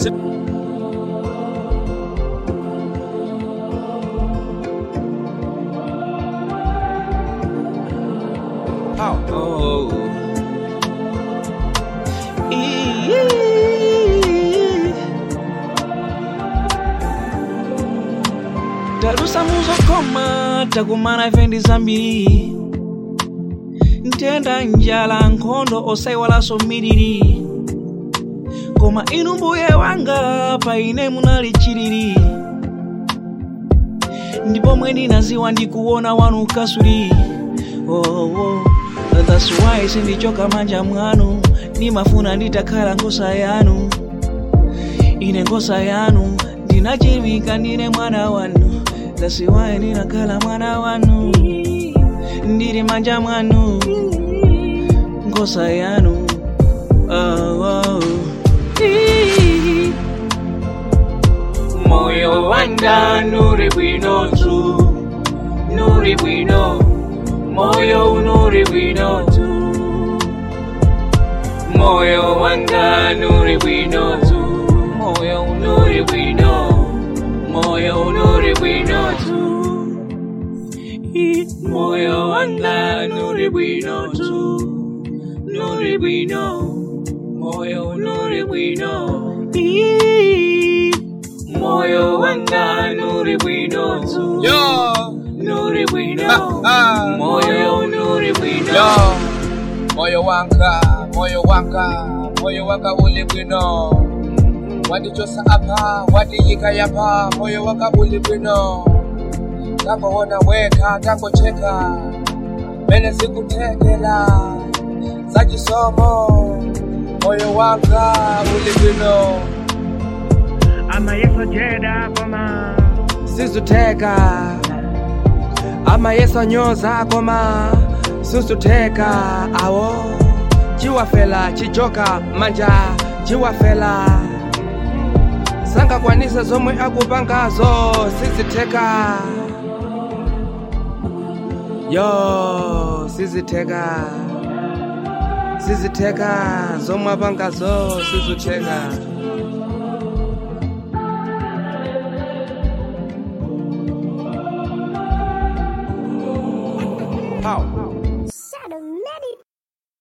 Oh. Ee. talusa muzokoma takumana vendi zambiri ntenda njala nkhondo osaiwalanso miliri koma inu mbuye wanga paine munali chilili ndipo mwe ndinaziwa ndikuona wanu kasuli oh, oh. that's why sindichoka manja mwanu nimafuna nditakhala ngosa yanu ine ngosa yanu ndinachimika ndine mwana wanu that's why ndinakhala mwana wanu ndili manja mwanu ngosa yanu oh, oh. Ii. moyo wanga nuri bwino tu nuri bwino moyo unuri bwino tu moyo wanga nuri bwino tu moyo unuri bwino moyo unuri bwino tu I- moyo wanga nuri bwino tu nuri bwino moyo unuri bwino I- moyo wanga nuri bwino tu Yo, nuri bwino Ah, ah. moyo nuri bwino yo, moyo wanga, moyo wanga, moyo wanga uli bwino. Wandichosa apa, wandiyika yapa, moyo wanga uli bwino. Tangoona weka, tangocheka, mene sikuthekela, zachisomo, moyo wanga uli bwino. amayeso jeda koma sizuteka amayeso nyoza koma susuteka awo chiwafela chijoka manja chiwafela sangakwanise zomwe akupangazo sizitheka yo sizitheka sizitheka zomwe apangazo sizitheka